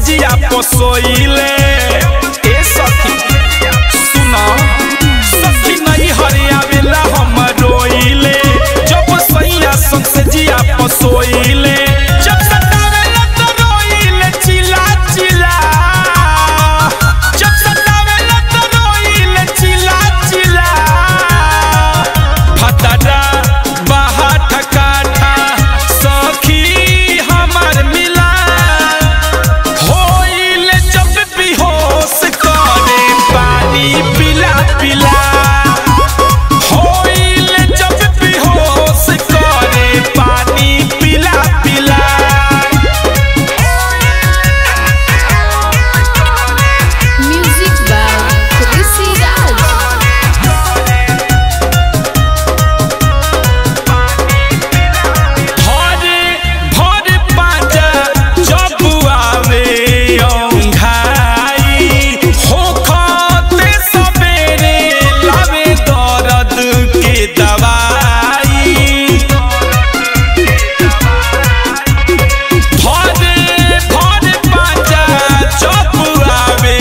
जिया पसोइले ए सखी सुना सखी नहीं हरियावेला हम रोइले जब सैया संग से जिया पसोइले जब सतावेला तो रोइले चिल्ला चिल्ला जब सतावेला तो रोइले चिल्ला चिल्ला फटाडा बाहा ठकाठा सखी हमर मिला होइले जब बेहोश करे पानी पिला पिला होइले जब बेहोश करे पानी पिला पिला Music by Chrissy Raj. भरे भरे पाजा जब आवे औंघाई होखते सबेरे लावे दर्द के दवाई भरे भरे पाजा जब आवे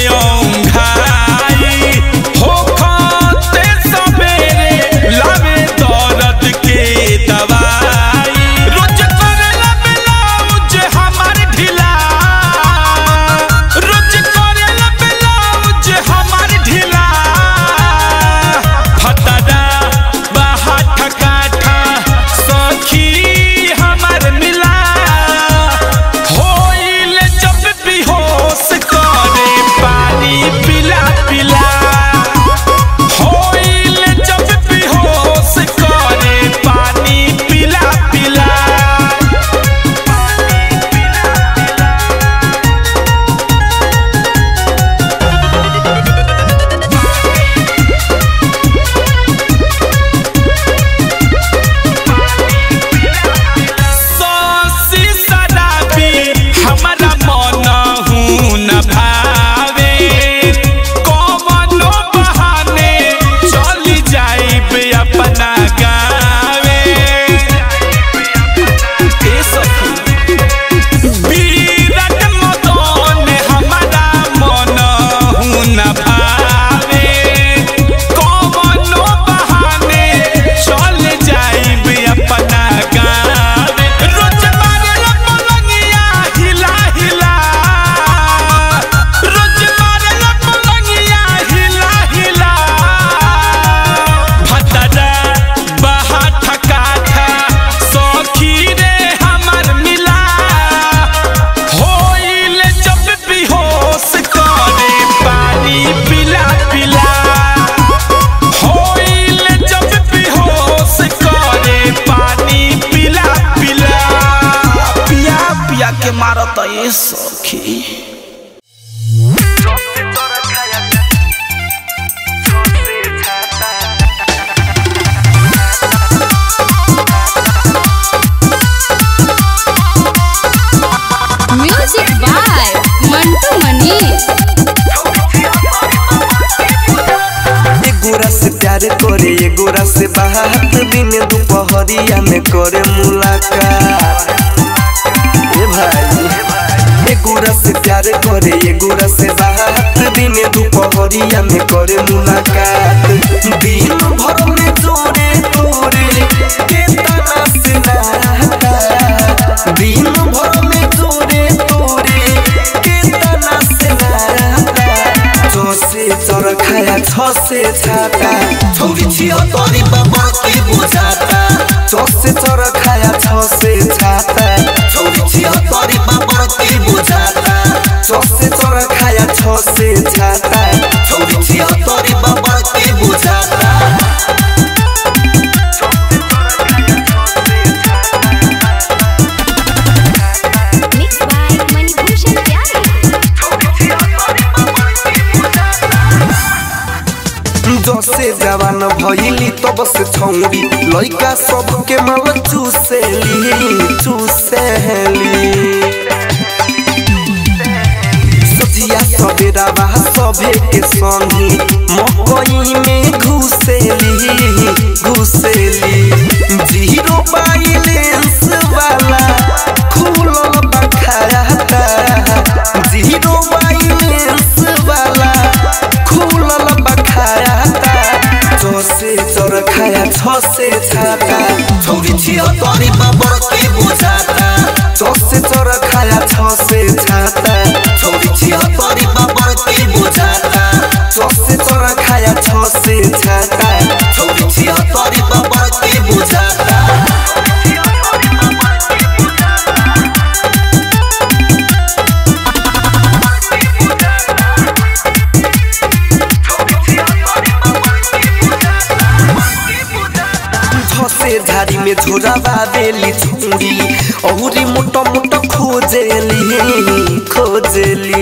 औंघाई होखते सबेरे लावे दर्द के दवाई रोज करेला ब्लाउज हमार ढीला रोज करेला ब्लाउज हमार ढीला फटाडा बाहा ठकाठा सखी हमर मिला होइले जब बेहोश करे पानी पिला पिला होइले जब बेहोश करे पानी पिला पिला सौसी शराबी हमरा मन हूँ न भावे कौनो बहाने चली जाइब अपना गावे ए सखी विराट मदन हमरा मन हूँ न भावे कौनो बहाने चल जाइब अपना गावे रोज मारेला पलंगिया हिला हिला रोज मारेला पलंगिया हिला हिला भतरा बहा ठकाठा सखी रे हमर मिला होइले जब बेहोश करे पानी पिला पिला होइले जब बेहोश करे पानी पिला पिला पिया पिया के मारत ए सखी Music by Mantu Mani. एगोरा से प्यार करे एगोरा से बात दिन दोपहरिया में करे मुलाकात ए भाई एगोरा से प्यार करे एगोरा से बात दिन दोपहरिया में करे मुलाकात दिन भर में जोरे तोरे के तना से नाता दिन भर में जोरे तोरे के तना से नाता जसे चर खाया छ से छाता छौरी छियो तोरी बाबा की बुझाता जसे चर खाया छ से छाता छौरी छियो तोरी बाबा की बुझाता जसे चर खाया छ से छाता छौरी छियो तोरी बाबा की बुझाता Mixed by Manibhushan Pyare. जसे जवान भइली तब से छौरी लइका सबके मल चुसेली चुसेली सजिया सबेरा बा सभे के संगी मकई में घुसेली घुसेली जीरो बैलेंस वाला खुलल बखाता छ से छाता छौरी छियो तोरी बाबर के बुझाता चौक से चोर खाया छ से छाता छौरी छियो तोरी बाबर के बुझाता चौक से चोर खाया छ से छाता छौरी छियो तोरी बाबर के बुझाता छसे झाड़ी में झोरावा बेली छुरी औरी मोटो मोटो खोजेली खोजेली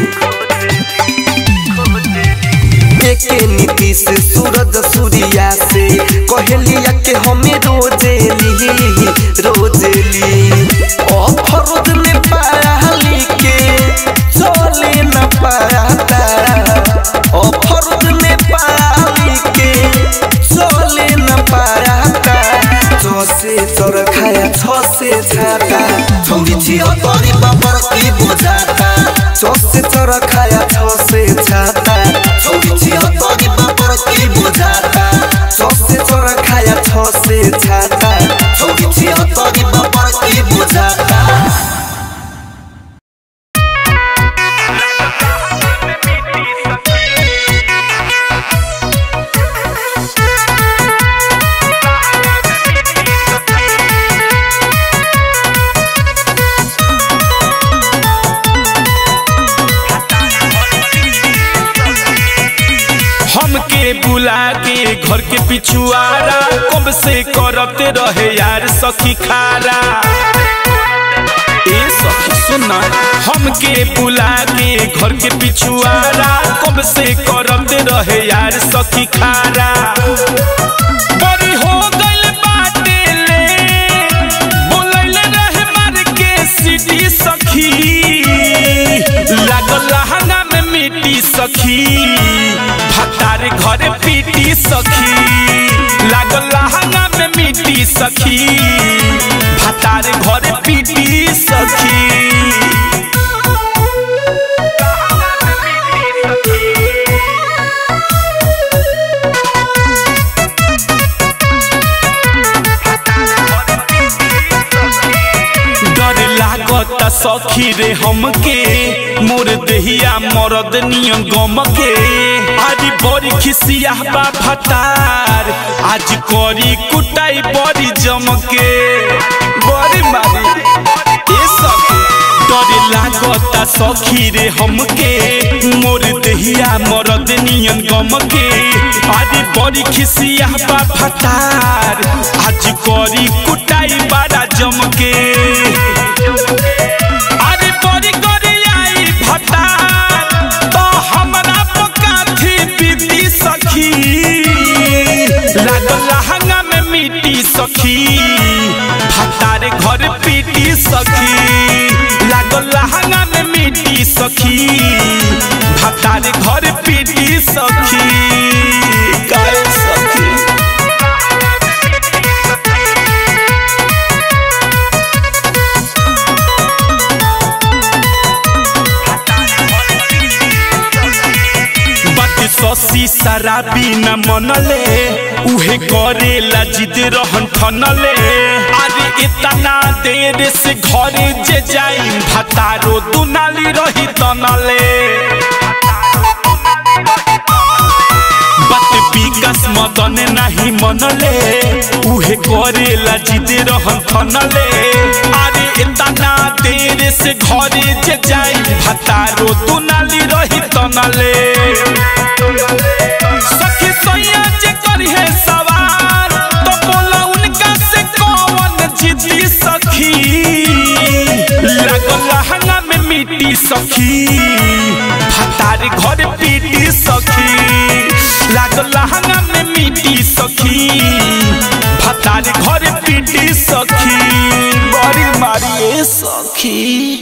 एके नीतीश सूरज सूर्या से कहेलिया के हमें रोजेली रोजेली अफरोज में पाली के चले न पाता अफरोज में पाली के चले न पाता चसे चोर खाया छ से छाता छौरी छियो तोरी बाबर की बुझाता चसे चोर खाया छ से छाता छौरी छियो तोरी बाबर की बुझाता चसे चोर खाया छ से छाता छौरी छियो तोरी बाबर की बुझाता हमके बुला के घर के पिछुआरा कब से करते रहे यार सखी खारा ए सखी सुना हमके बुला के घर के पिछुआरा कब से करते रहे यार सखी खारा बड़ी हो गइल बाटे ले बोलैले रहे मार के सिटी सखी लागल लहंगा में मिट्टी सखी भतार घर पीटी सखी लागल लहंगा में मिट्टी सखी भतार घर पीटी सखी डर लागत सखी रे हमके मोर देहिया मरद नियन गम के आज बड़ी खिसिया बा भतार आज करी कुटाई बड़ी जम के बड़ी मारी ए सखी डर लागत सखी रे हमके मोर देहिया मरद नियन गम के आज बड़ी खिसिया बा भतार आज करी कुटाई बड़ा जम के अरे बड़ी करी आई भतार तो हमरा पकाथी पीती सखी लागल लहंगा में मिट्टी सखी भतार घर पीटी सखी लागल लहंगा में मिट्टी सखी भतार घर पीटी सखी काय सखी बात ससी शराबी न मनले उहे करेला जिद रहन ठनले अरे इतना देर से घरे जे जाई भतारो दुनाली रही तनले बात विकास मदन नाही मनले उहे करेला जिद रहन ठनले अरे इतना देर से घरे जे जाई भतारो दुनाली रही तनले सखी सैया जे करी है सवार तो बोला उनका से कौन जिद्दी सखी लागल लहंगा में मिट्टी सखी भतार घर पीटी सखी लागल लहंगा में मिट्टी सखी भतार घर पीटी सखी बड़ी मारिए सखी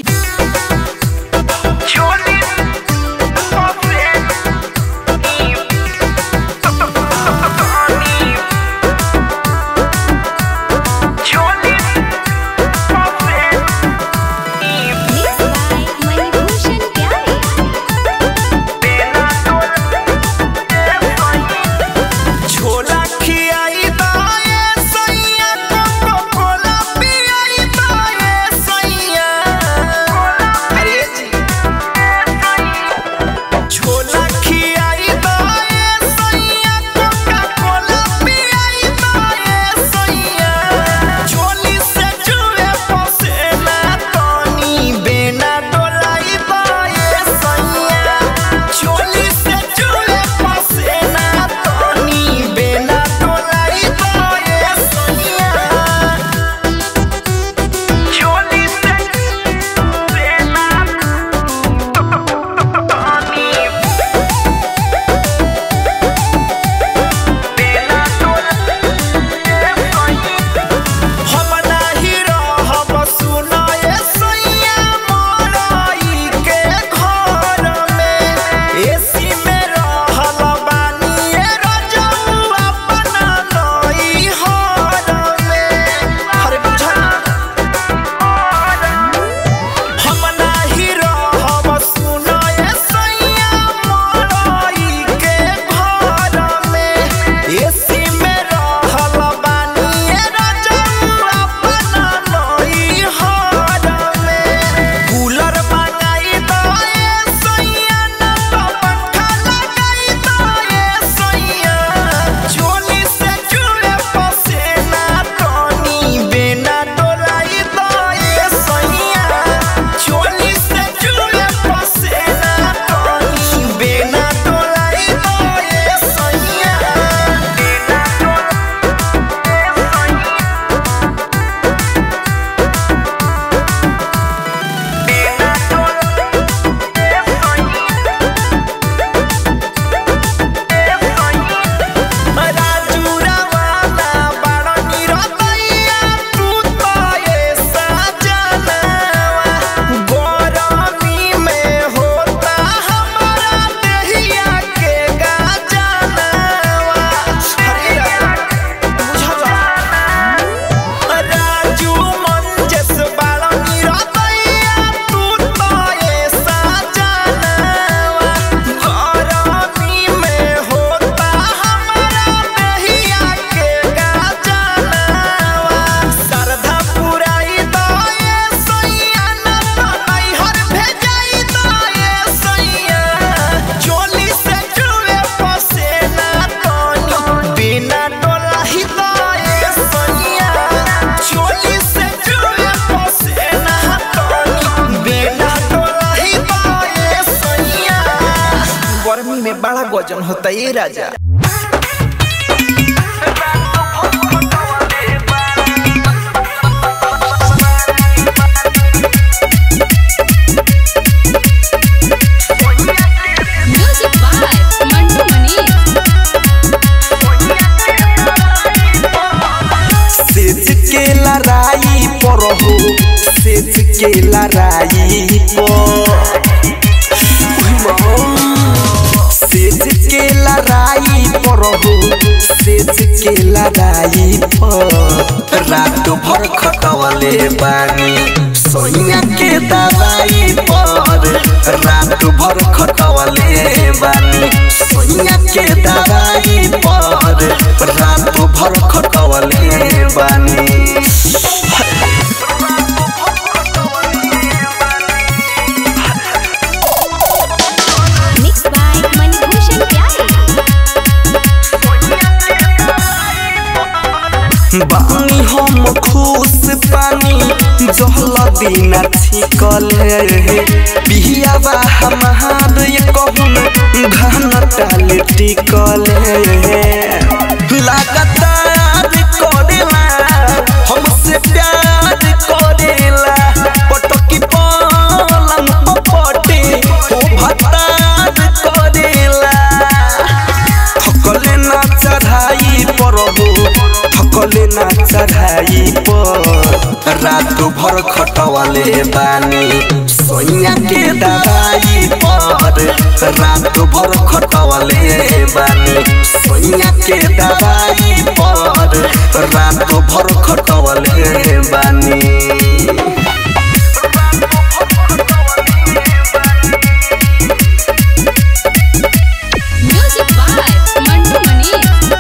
Mixed by Manibhushan Pyare. छोला खियाई दा गजन होता ये राजा Music by Mantu Mani. सेज के लड़ाई पर हो सेज के लड़ाई पर सेज के लड़ाई पर हो सेज के लड़ाई पर रात भर खटवले बानी सोनिया के दवाई पर रात भर खटवले बानी सोनिया के दवाई पर रात भर खटवले बानी Mixed by Manibhushan Pyare. बानी हम खुश पानी जहल दिन छिकले बिहियावा हमार ये कहून घन टाले टिकले लगातार करेला हमसे प्यार करेला पटकी पलंग पपटे हो भतार करेला थकले ना चढ़ाई पर हो थकले ना चढ़ाई पर रात भर खटवाले बानी सोनिया के दवाई पर रात भर खटवाले बानी सोनिया के दवाई पर रात भर खटवाले बानी Music by Mantu Mani.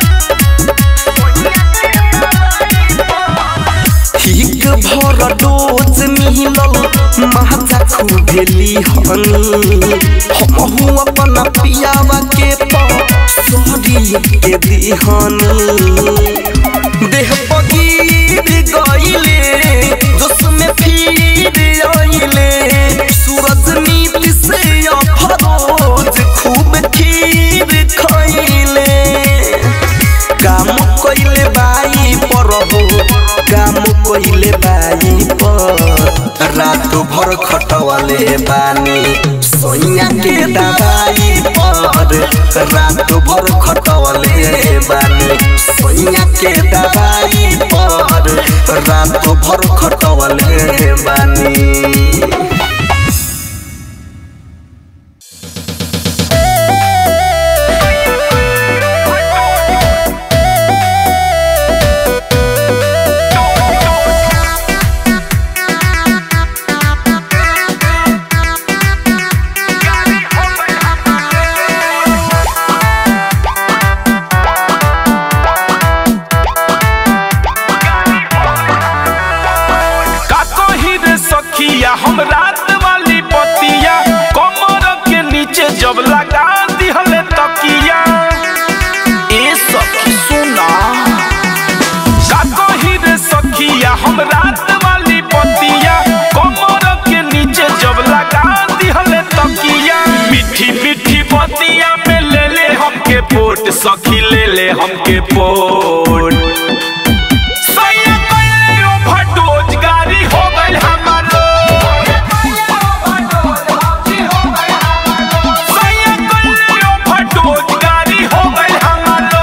ठीक भर डोज मिलल महाजा खुबेली हनी हमहू अपन पियावा के परी के दिहनी देह बगीर गईले जोश में फिर आइले सूरज नीति से अफरोज खूब खीर खइले काम कइले बाई पर हो काम कइले बाई पर रात भर खटवाले बानी सोनिया के दवाई पर रात भर खटवाले बानी सोनिया के दवाई पर रात भर खटवाले बानी का कही रे सखिया हम रात वाली पतिया कमर के नीचे जब लगा दिहले तकिया ए सखी सुना का कही रे सखिया हम रात वाली पतिया कमर के नीचे जब लगा दिहले तकिया मीठी मीठी पतिया में ले ले हमके पोट सखी ले ले हमके पोट सैया कइले ओवरडोज गाड़ी हो गइल हमारो सैया कइले ओवरडोज गाड़ी हो गइल हमारो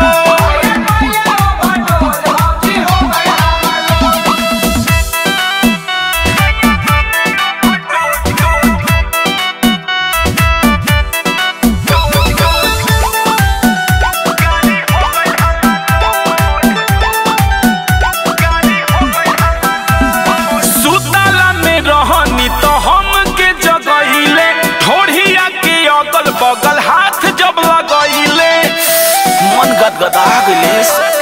सुतला में रहनी तो हम के जगहिले ठोड़िया के अगल बगल हाथ जब लगैले मन गदगदा गइले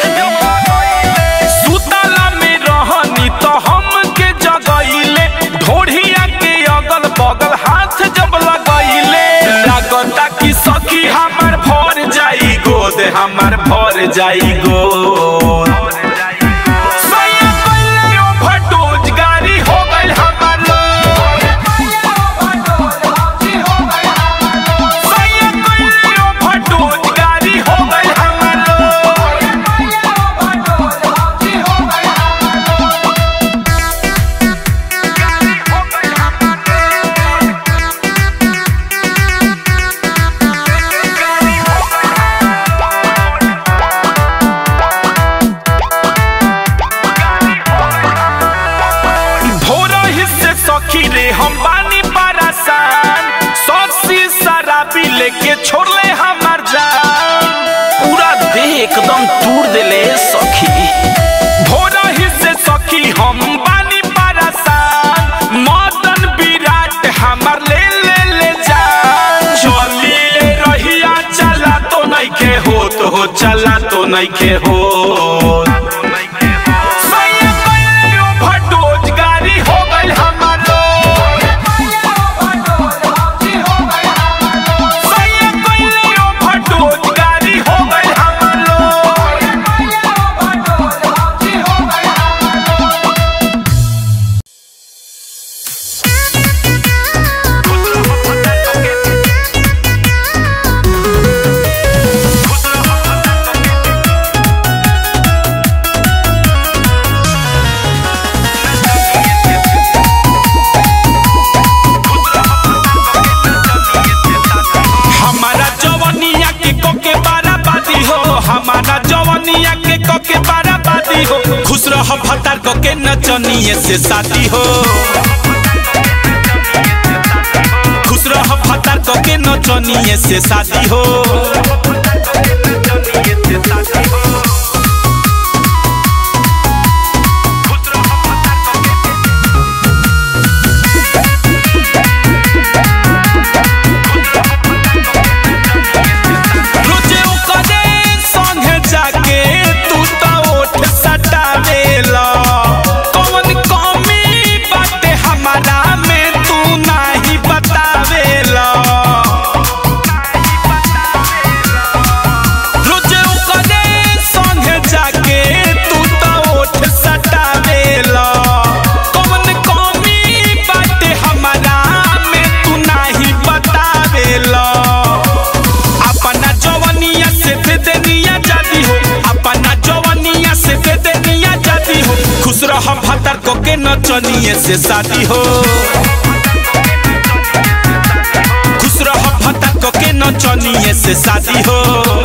सुतला में रहनी तो हम के जगहिले ढोढ़िया के अगल बगल हाथ जब लगैले लागता कि सखी हमार भर जाई गोद हमार भर जाई गोद सैया कइले ओवरडोज गाड़ी हो गइल हमारो सैया कइले ओवरडोज तूर देले सखी भोरा ही से सखी हम बानी परेशान मदन विराट हमर ले ले ले जान चली ले रहिया चला तो नहीं के हो तो हो चला तो नहीं के हो सैया कइले overdose गाड़ी हो गइल हमारो। सैया कइले overdose गाड़ी हो गइल हमारो। हमारा जवनिया के कोके बाराबादी हो हमारा जवनिया के कोके बाराबादी हो खुश रह भतार कोके नचनिए से शादी हो खुश रह भतार कोके नचनिए से शादी हो रोजे ओकरे संगे जाके तू तो ओठ सटावेला कौन कमी बाटे हमारा में तू नाही बतावेला रोजे ओकरे संगे जाके तू तो ओठ सटावेला कौन कमी बाटे हमारा में तू नाही बतावेला अपना जवनिया से दे देनिया जाती हो अपना जवनिया से दे देनिया जाती हो खुश रह भतर को के नचनिए से शादी हो खुश रह भतर को के नचनिए से शादी हो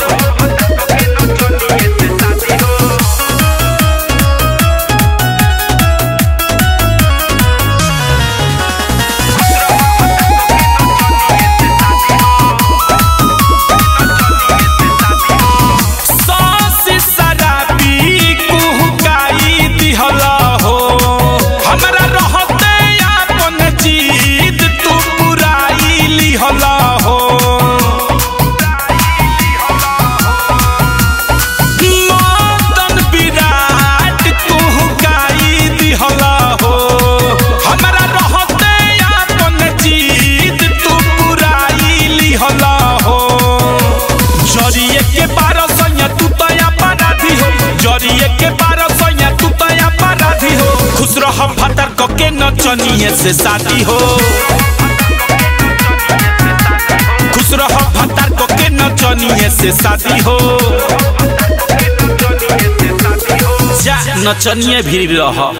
सासी शराबी कुहुकाई दिहला हो हमरा रहते आपन जीत तू पुराई लिहला हो मदन विराट कुहुकाई दिहला हो हमरा रहते आपन जीत तू पुराई लिहला हो जरिए के बारह सैया तू तो अपराधी हो जरिए के बारह सैया तू तो अपराधी हो खुश रह भतर को के नचनिए से शादी हो खुश रह भतर को के नचनिए से शादी हो जा नचनिए भी रह